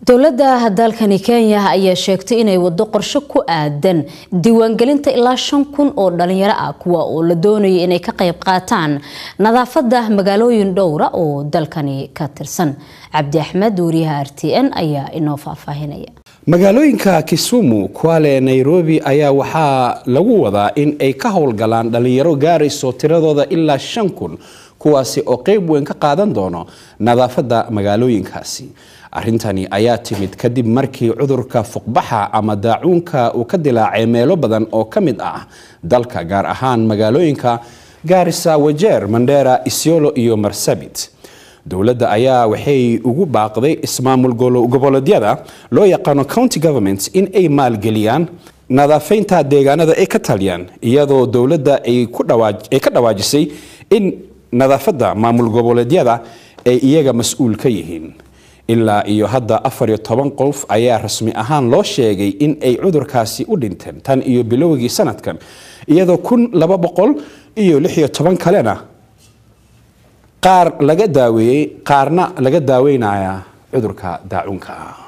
dowladda dalkani kenya ayaa sheegtay inay wado qorshe ku aadan diiwaangelinta ilaa shan kun oo dhalinyaro ah kuwa oo la doonaya inay ka qayb qaataan nadaafada magaalooyin dhowra oo dalkani ka tirsan cabdi axmed wariyaha r t n ayaa inoo faahfaahinaya magaalooyinka kisumu kwale nairobi ayaa waxaa lagu wadaa in ay ka howlgalaan dhalinyaro gaarayso tiradooda ilaa shan kun kuwaasi oo qeyb weyn ka qaadan doono nadaafada magaalooyinkaasi arrintani ayaa timid kadib markii cudurka fuqbaxa ama daacuunka uu ka dilaacay meelo badan oo ka mid ah dalka gaar ahaan magaalooyinka gaarisa wajeer mandheera isiolo iyo marsabit dowladda ayaa waxay ugu baaqday ismaamul goboleedyada loo yaqaano county government in ay maalgeliyaan nadaafaynta deegaanada ay ka taliyaan iyadoo dowladda ay ka dhawaajisay in nadaafadda maamul goboleedyada ay iyaga mas-uul ka yihiin ilaa iyo hadda afar iyo toban qof ayaa rasmi ahaan loo sheegay in ay cudurkaasi u dhinteen tan iyo bilowgii sanadkan iyadoo kun laba boqol iyo lix iyo toban kalena qaar laga daaweeyey qaarna laga daaweynaya cudurka daacuunka